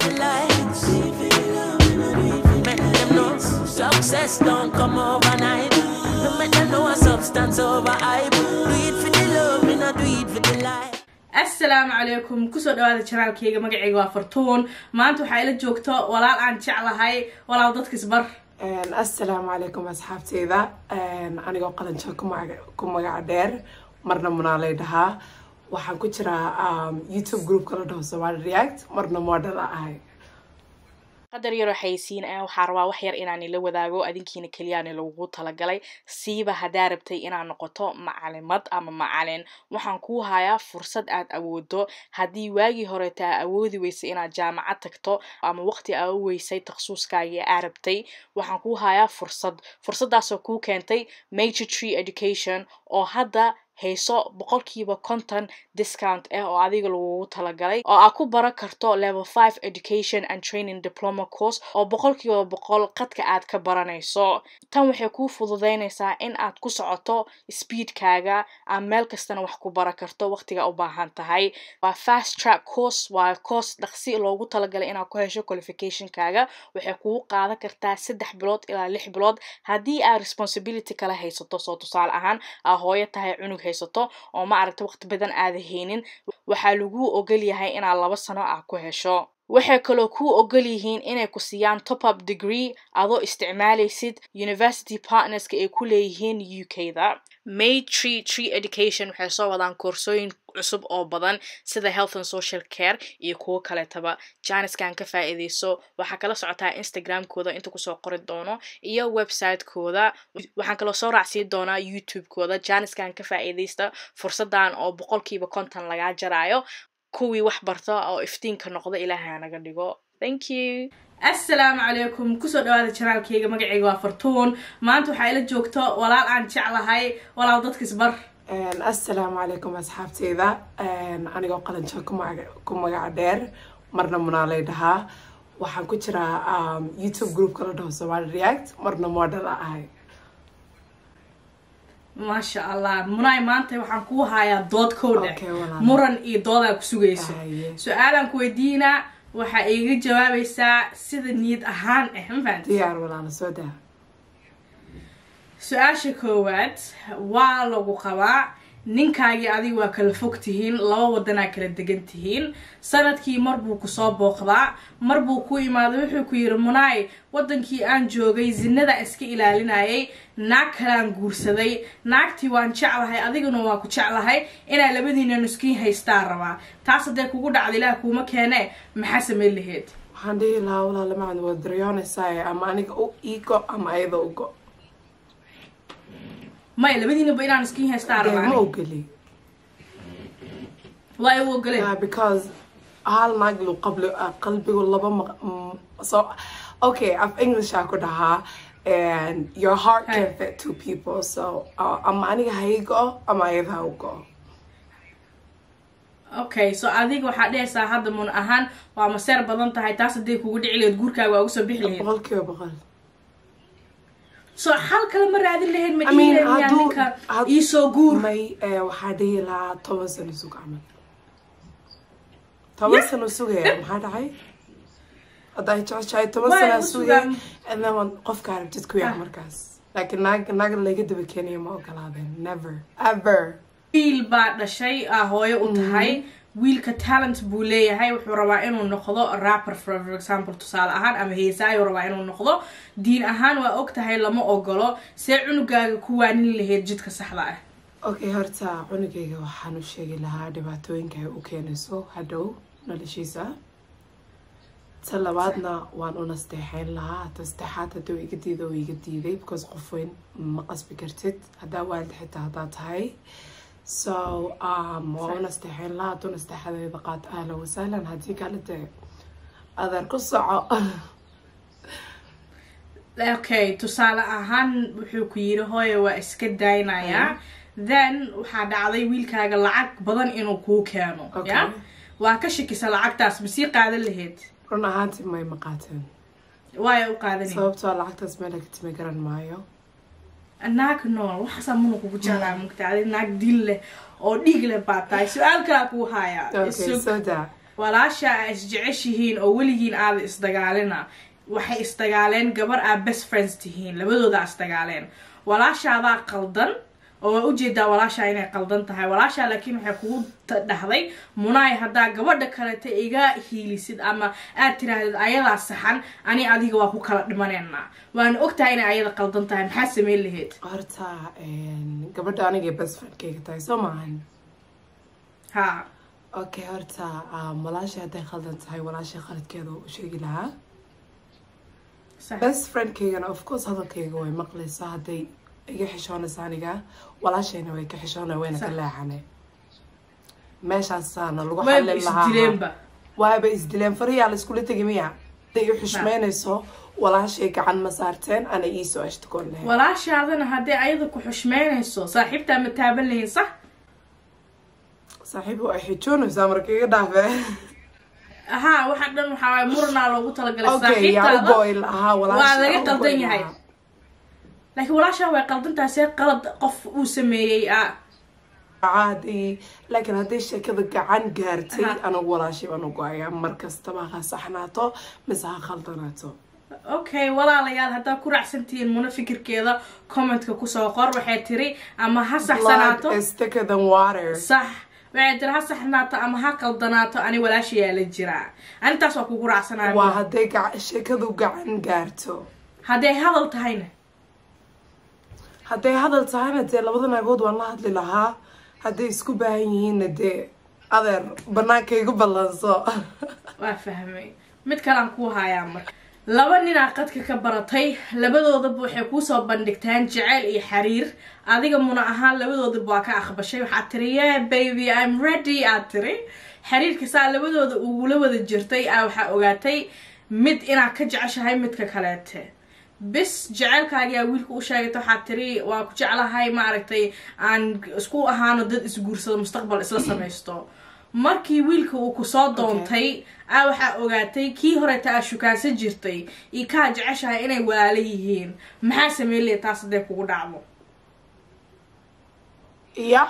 for the lights. Make them know success don't come overnight. No make them know a substance over hype. Do it for the love, me not do it for the light. assalaamu calaykum kusoo dhawaada janaalkayga magacayga waa fartuun maanta waxaa ila joogto walaal aan jeclahay walaal dadka isbar assalaamu calaykum asxaabteyda anigoo qalanjo ku magaca dheer marna munaalay dhahaa waxaan ku jiraa youtube groupka la dhaho somali react marna model a ahay qadar yaroo xayeysiin ah waxaa rabaa wax yar inaan ila wadaago adinkiina keliyaana lagugu talagalay siiba haddaa rabtay inaad noqoto macalimad ama macalin waxaan kuu hayaa fursad aad awoodo haddii waagii horeeta aa awoodi weysay inaad jaamacad tagto ama waqti aa u weysay takhasuuskaagii aa rabtay waxaan kuu hayaa fursad fursaddaasoo kuu keentay major tree education oo hadda hayso boqolkiiba konton discount ah oo adiga lagugu talagalay oo aad ku baran karto level five education and training diploma course oo boqolkiiba boqol qadka aad ka baranayso tan waxay kuu fududeynaysaa in aad ku socoto speedkaaga aad meel kastana wax ku baran karto waqtiga u baahan tahay waa fast track course waa course dhaqsi loogu talagalay inaad ku hesho qualificationkaaga waxay kugu qaadan kartaa saddex bilood ilaa lix bilood haddii aad responsibility kala haysato soo tusaale ahaan aa hooyo tahay cunug haysato oo ma aragta waqti badan aada haynin waxaa laguu ogol yahay inaad laba sano ah ku hesho waxay kaloo kuu ogol yihiin inay ku siiyaan top up degree adoo isticmaalaysid university partnerska ay ku leeyihiin u k da may tree tree education waxay soo wadaan koorsooyin cusub oo badan sida health and social care iyo kuwo kaleetaba janiskan ka faa-iideyso waxaa kala socotaa instagramkooda inta kusoo qori doono iyo websitekooda waxaan kaloo soo raacsiin doonaa youtube-kooda janiskan ka faa-iideysta fursadan oo boqolkiiba konton lagaa jaraayo kuwii wax barta oo iftiinka noqda ilaahay naga dhigo thank you assalaamu calaykum kusoo dhawaada janaalkayga magacayga waa fartuun maanta waxaa ila joogto walaal aan jeclahay walaal dadka isbar assalaamu calaykum asxaabteyda anigoo qalanjo ku magaca dheer marna munaalay dhahaa waxaan ku jiraa youtube groupka la dhaho somali react marna model a ahay maasha allah munaay maanta waxaan kuu hayaa dood kowdhe Okay, walaal. muran iyo doodaa ku sugayso Haye. su-aalaan ku weydiinaa waxaa iiga jawaabaysaa sida niyad ahaan ah ma fahanti diyaar walaala soo daa su-aasha koowaad waa lagu qabaa ninkaagii adiga waa kala fog tihiin laba wadanaa kala degan tihiin sanadkii mar buu kusoo booqdaa mar buu ku imaado wuxuu ku yidhi munaay wadankii aan joogay zinada iska ilaalinayay naag kalaan guursaday naagtii waan jeclahay adiguna waa ku jeclahay inaa labadiina nuskiin haystaa rabaa taas haddee kugu dhacda ilaah kuuma keene maxaa sameyn laheyd waxaan dhihi lahaa walaala macad waa daryoonaysaa ama aniga u igo ama ayada ugo maya labadiinaba inaan nuskiin haystaa ma rabaa ogeli waa igu ogoleen Yeah, because hal naag lu qabli qalbigu laba maq- mm, so okay af english aa ku dhahaa and your heart can Hey. fit two people so uh, ama aniga ha ii go ama ayada ha u go okay so adiga waxaa dhehaysaa hadda mun ahaan waa maseer badan tahay taas hadday kugu dhici lahayd guurkaaga waa uga soo bixi lahayd boqol kiiba boqol so xal kale ma raadin lahayd ma I mean, dhihi lahayd hadduu- ninka had- iisoo guur may eh, waxaa dhihi lahaa toban sano sug camal toban sano sugaya maxaa dhacay hadday jeceshahay toban Waa sana igu sugay sugan. and then waan qofka aragtid ku yaa markaas laakiin naag naag laga daba keenaya ma ogolaadeen never ever wiil baa dhashay aa hooyo u tahay wiilka talent buu leeyahay wuxuu rabaa inuu noqdo rapper for example tusaale ahaan ama heesaayuu rabaa inuu noqdo diin ahaan waa og tahay lama ogolo see cunugaaga ku waanin lahayd jidka saxda ah okay horta cunugayga waxaan u sheegi lahaa dhibaatooyinka ay u keenayso hadhow noloshiisa ta labaadna waan u nasteexeyn lahaa ta saddexaad hadduu iga diido oo iga diiday because qof weyn ma qasbi kartid haddaa waalid xitaa haddaa tahay so um, waan u nasteexeyn lahaa hadduu nasteexadeeda qaad ahlan wasahlan haddii kale dee adeer ku soco okay tusaale ahaan wuxuu ku yidhi hooye waa iska daynayaa then waxaa dhacday wiilkaaga lacag badan inuu kuu keeno Okay. ya waa ka shakisa lacagtaas ma sii qaadan lahayd run ahaantii may ma qaateen waaya u qaadanay sababtoo lacagtaas meel ka timi garan maayo naag nool waxaasaa muna kugu jeclaa mugta adi naag dil leh oo dhiig leh baa tahay su-aal kalaa kuu hayaa okay Isug- so daa walaasha aa isjeceshihiin oo weligiin aada isdagaalina waxay isdagaaleen gabar aa best friends tihiin labadooda isdagaaleen walaashaadaa qaldan oo waa ujeedaa walaashaa inay qaldan tahay walaashaa laakiin waxay kugu ta- dhahday munaay haddaa gabadha kaleta iga hiilisid ama aad tirahdid ayadaa saxan ani adiga waa ku kala dhimaneynaa waana ogtahay inay ayada qaldan tahay maxaa sameyn lahayd horta gabadha anigay best friendkayga tahay soo maahan ha okay horta um, walaasha hadday khaldan tahay walaasha khaladkeeda u sheegi lahaa sax best friendkaygana of course hadalkayga way maqlaysaa hadday iga xishoonaysa aniga walaashayna way ka xishoonay wayna ka Sax. leexane meeshaasaana lagu wayba xallin lahaa isdileenba waaba isdileen fariyaa la iskula tegi miya hadday i xushmeynayso walaashay gacan ma saarteen ana iisoo ashtakoon lahayn walaashaadana haddii ayada ku xushmeynayso saaxiibtaa ma taaban lahayn sax saaxiib waa xijoonaysaa marka iga dhaafe haa waxaa dhan waxaa waay muranaa loogu talagalay okay yaa u saaxiibtaada goy lahaa walaasha waa laga u qaldan goy yahay. lahaa. laakiin walaashaa way qaldan tahay see qalad qof uu sameeyey ah caadi laakiin hadday sheekada gacan gaartay Aha. anagu walaashay baan u go-ayaa mar kastaba ha saxnaato mise ha khaldanaato okay walaalayaal haddaa ku raacsantihiin muna fikirkeeda commentka kusoo qor waxay tiri ama ha saxsanaato blood is thicker than water sax waxay tiri ha saxnaato ama ha qaldanaato ani walaashayaa la jiraa anintaas waa kugu waa raacsanaaya hadday gac- sheekadu gacan gaarto hadday hadal tahayna hadday hadal tahayna dee labada naagood waan la hadli lahaa hadday isku baahan yihiinna dee adeer banaanka igu ballanso waa fahmay mid kalaan kuu hayaa marka laba ninaa qadka ka baratay labadoodaba waxay kuusoo bandhigtaan jeceyl iyo xiriir adiga muna ahaan labadoodaba waa ka aqbashay waxaad tiri yeah baby i'm ready aad tiri xiriirka saa labadooda ugula wada jirtay aa waxaa ogaatay mid inaad ka jeceshahay midka kaleete bis jeceylkaagiyaa wiilka u sheegata waxaad tiri waa ku jeclahay maaragtay aan isku ahaano dad isguursado mustaqbal isla samaysto markii wiilka uu kusoo doontay aa waxaa ogaatay kii horeta aa shukaansan jirtay iyo kaa jeceshahay inay walaalo yihiin maxaa sameyn lehe taas hadday kugu dhacdo ya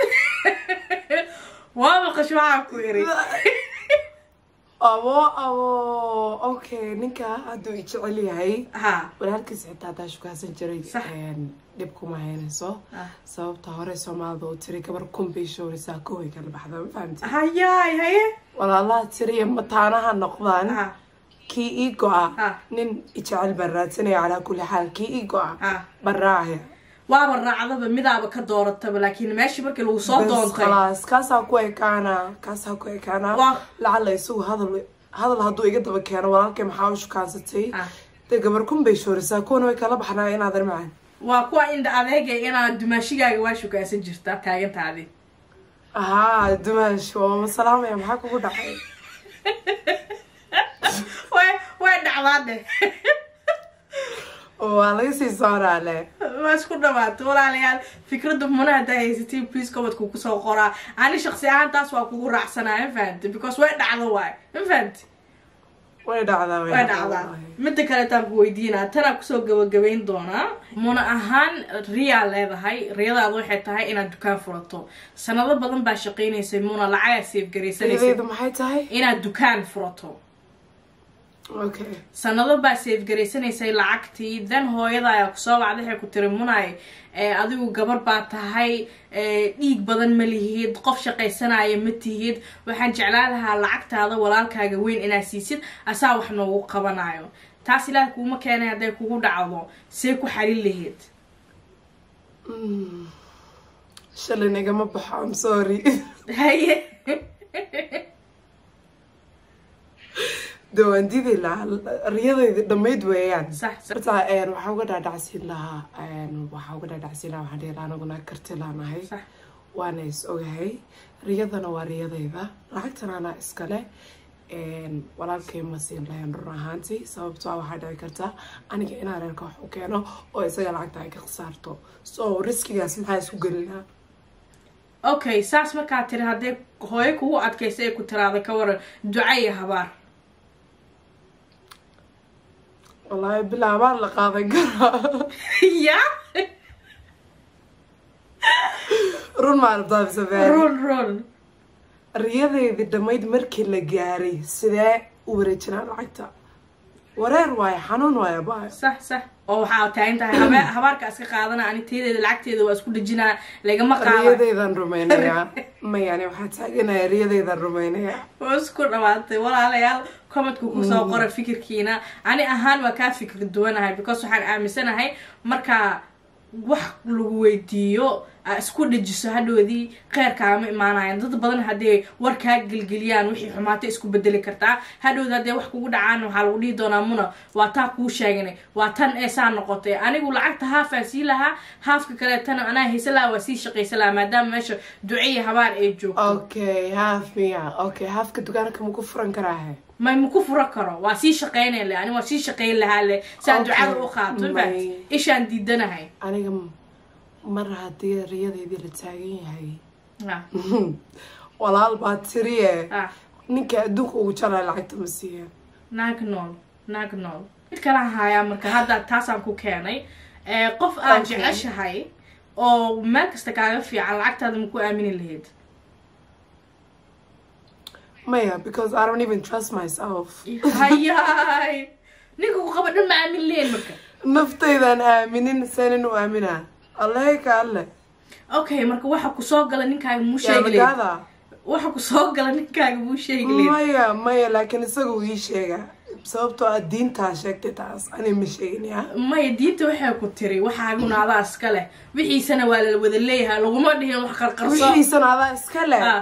waa maqash waxaa ku iri abo abo okay ninka hadduu i jecel yahay ha walaalkiis xitaa haddaa shukaasan jiray Sax. een, dhib kuma haynayso Ah. sababta hore soomaalida u tiri gabar kun bay shooraysaa koway kala baxda ma fahamti hayaay haye walaalaha tiriya mataanaha noqdaan ha kii ii go-a Ah. nin ijecel baan raadsanaya calaa kulli xaal kii ii go-a Ah. baraahya waaba raacdaba midaaba ka doorataba laakiin meeshii markii lagu soo bas doontay khalaas kaasaa ku ekaana kaasaa ku ekaana Waa- lacala isagu hadal hadal hadduu iga daba keeno walaalkay maxaa u shukaansatay Ah. dee gabar kun bay shooraysaa kuwana way kala baxnaa inaadan macan waa kuwa indha adeega inaad dumaashigaaga waa shukaansan jirtaa taagantaadi haa dumaash waama salaamaya maxaa kugu dhacay way way dhacdaa dheh waa laga sii sooraale waa isku dhamaatay walaalayaal fikradda muna haddaa haysatiin please commentku kusoo qoraa ani shaqsi ahaan taas waa kugu raacsanaa ma fahamti because way dhacdo waay ma fahamti way dhacdaa way dhacdaa midda kaleetaan ku weydiinaa tanaa kusoo gabagabayn doonaa muna ahaan riyaa leedahay riyadaada waxay tahay inaad dukaan furato sanado badan baa shaqaynaysay muna lacagaa seefgaraysanaysay riyadaydu maxay tahay inaad dukaan furato okay sanado baa seefgaraysanaysay lacagtii dan hooyada ayaa kusoo wacday waxay ku tiri munay ee, adigu gabar baa tahay ee, dhiig badan ma lihid qof shaqaysanaya ma tihid waxaan jeclaan lahaa lacagtaada walaalkaaga weyn inaad siisid asaa wax noogu qabanayo taas ilaah kuuma keenay hadday kugu dhacdo see ku xalin lahayd shalin igama baxo am sorry haye de waan diidi lahaa riyadayda dhammayd weeyaan sax sax horta een, waxaa uga dhaadhacsiin lahaa een, waxaa uga dhaadhacsiin lahaa waxaan dhihi lahaa anaguna karti laanahay sax waana is ogahay riyadana waa riyadayda lacagtana anaa iskale een, walaalkay ma siin lahayn run ahaantii sababtoo ah waxaa dhici karta aniga inaan reerka wax u keeno oo isaga lacagta ay ka khasaarto so riskigaas maxaa isku gelinaa okay saas markaa tiri hadday hooyo kugu adkaysa ee ku tiraada ka waran duca iyo habaar wallaahi bilaabaan la qaadan karaa ya run maa rabtaa mise been run run riyadeydii dhammayd markii la gaaray sidee u wareejinaa lacagta wareer waayo xanuun waayo baayo sax sax oo waxaa taagan tahay habe habaarka iska qaadana ani teedeeda lacagteeda waa isku dhejinaa lagama qaada riyadeydan rumaynayaa mayani waxaa taaganaya riyadeydan rumaynayaa oo isku dhawaatay walaalayaal commentku kusoo qora fikirkiina ani ahaan waa kaa fikir duwanahay because waxaan aaminsanahay marka wax lagu weydiiyo aa isku dhajiso hadhoodii kheyrkaama imaanayan dad badan hadday war kaa gelgeliyaan wixii xumaata isku bedeli kartaa hadhowda hadday wax kugu dhacaan waxaa lagu dhihi doonaa muna waa taa kuu sheeganay waa tan ee saa noqotay anigu lacagta haafaa sii lahaa haafka kaleetana anaa haysa lahaa waa sii shaqaysa lahaa maadaama meesha duceya habaar ay joogto okay haaf miya okay haafka dukaanka maku furan karaahe may maku furo karo waa sii shaqaynay le ani waa sii shaqayn lahaa le saa Okay. ducada u qaato May- faat ishaan diidanahay aniga m- mar haddii riyadeydii la taagan yahay Ah, walaal baa tiriye ah. ninka adduunka ugu jalaa lacagta ma siiya naag nool naag nool mid kala hayaa marka hadda taasaan ku keenay Eh, qof aad Okay. jeceshahay oo meel kasta kaaga fiican lacagtaada maku aamini lahayd maya because i don't even trust myself hayaay ninka ku qaba dhan ma aamin lahayn marka naftaydaan aaminin seenin u aaminaa allahe ka alle okay marka waxa kusoo gala ninkaaga muu sheegi lahayd yaamagaada waxa kusoo gala ninkaaga muu sheegi lahayd maya maya laakiin isaga uu ii sheega sababtoo ah diintaa sheegtay taas ani ma sheegin ya maya diinta waxay ku tiri waxaaguna adaa iska leh wixiisana waa la wada leeyahay laguma dhihin wax qarqarso wixiisana adaa iska leh Ah.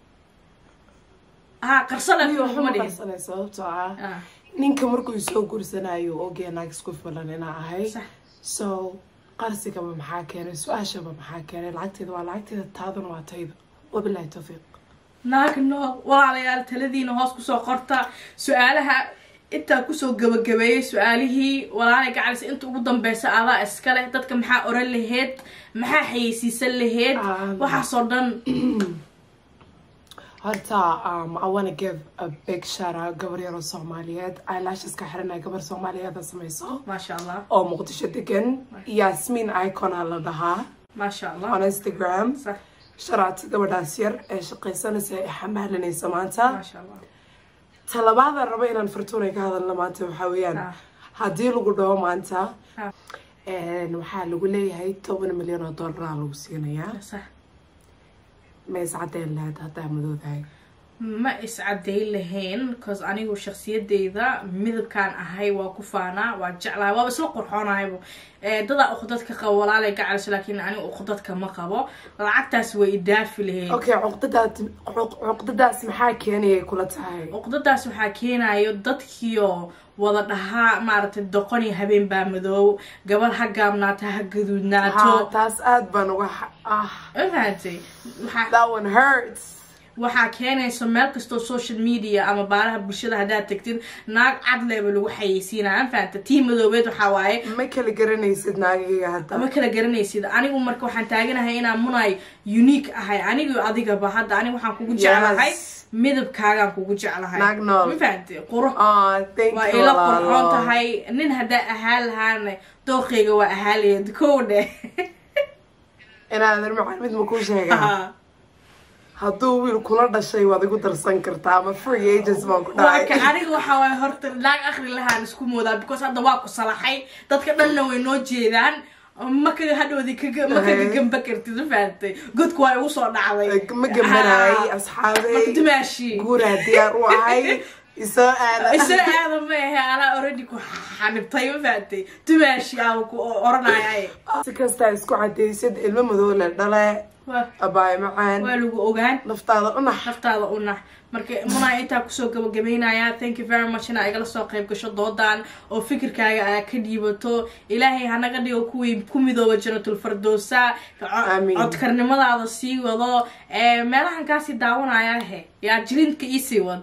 ha qarso leh Iyo laguma waxuma dhihin qarsanay sababtoo ah Ah, ninka markuu isoo gursanayo ogya naag isku filan inaa ahay sax so qarsigaba maxaa keenay su-aashaba maxaa keenay lacagteeda waa lacagteeda taaduna waa tayda wabilahi tawfiiq naag nool walaalayaal taladiina hoos kusoo qorta su-aalaha intaa kusoo gabagabeeyey su-aalihii walaalay gacalis inta ugu dambeysa adaa iskale dadka maxaa oran laheyd maxaa xayeysiisan laheyd Ah. waxaasoo dhan horta um, i wanna give a big shout out gabar yaroo soomaaliyeed eyelasheska xiranaya gabar soomaaliyeeda samayso maasha allah oo muqdisho degan yasmin icona la dhahaa maasha allah on instagram sax sharaata gabadhaas yar ee shaqaysanaysa ee xamaalinaysa maanta maasha allah talabaada raba inaan fartuunay ka hadalna maanta waxaa weeyaan Ah. haddii lagu dhaho maanta Ah. een, waxaa lagu leeyahay toban milyan oo dollaraa lagu siinayaa sax ma iscadeen lahayd haddaa madoodahay ma iscadeyn lahayn cause anigu shaksiyadeyda midabkaan ahay waa ku faanaa waa jeclahay waaba isla qurxoonahaybu Eh, dadaa uqdadka qabo walaalay gacalis laakiin anigu uqdadka ma qabo lacagtaas way idaafi lahayd okay cuqdadaas cuq- cuqdadaas maxaa keenayay kula tahay uqdadaas waxaa keenayo dadkiio wada dhahaa maaragtay doqon iyo habeen baa madoow gabar ha gaabnaato ha ha gaduudnaato taas aad baan uga xa- ah ma fahantay waxaa that one hurts waxaa keenaysa meel kastoo social media ama baalaha bulshada haddaad tagtid naag cadleeba lagu xayeysiinaya ma fahanta tii madoobeed waxaa waaye ma kala garanaysid naagayga hadda ma kala garanaysid anigu marka waxaan taaganahay inaan munay unique ahay anigu adigaba hadda anigu waxaan kugu jeclahay Yes. midabkaagaan kugu jeclahay Naag nool. ma fahantay qurux ah thank waa you ila walaalo. qurxoon tahay nin haddaa ahaan lahaana dooqeyga waa ahaalayeed kow dheh inaadan macaan mid ma kuu sheegaa hadduu wiil kula dhashay waad igu darsan kartaa ama free agents baan ku waa ka dhacay aniga waxaa waaye horta naag akri lahaan isku moodaa because hadda waa ku salaxay dadka dhanna way noo jeedaan ma kaga hadhoodi kaga ma kaga Eh. gamba kartid ma fahamtay godku waa igu soo dhacday ma gambanayay Ah, marka asxaabey dumaashi guuraa diyaar u ahay isoo aada isa aada ma ahe anaa already ku xanibtay ma fahamtay dumaashi aan ku oranaya si kastaa isku cadaysid ilmo madow le dhale waa abaay macaan waa lagu ogaan naftaada u nax naftaada u nax marka munaa intaa kusoo gabagabeynaya thank you very much inaa igala soo qayb gasho doodan oo fikirkaaga aa ka dhiibato ilaahay hanaga dhigo kuwii ku midooba jannatul fardoosa co- Amiin. codkarnimadaada sii wado ee, meelahan kaasii daawanaya he yaa jilinka iisii wad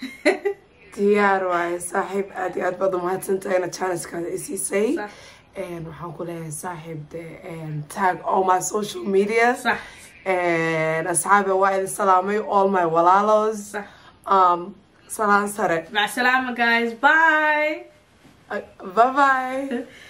diyaar waaye saaxiib aad iyo aad baad umahadsantahay ina janiskaada isiisay Sax. Een, waxaan ku leeyahay saaxiib de een, tag all my social media sax Een, asxaabe waa idin salaamay all my walaalos sax um, salaan sare mac salaama guys bye bye bye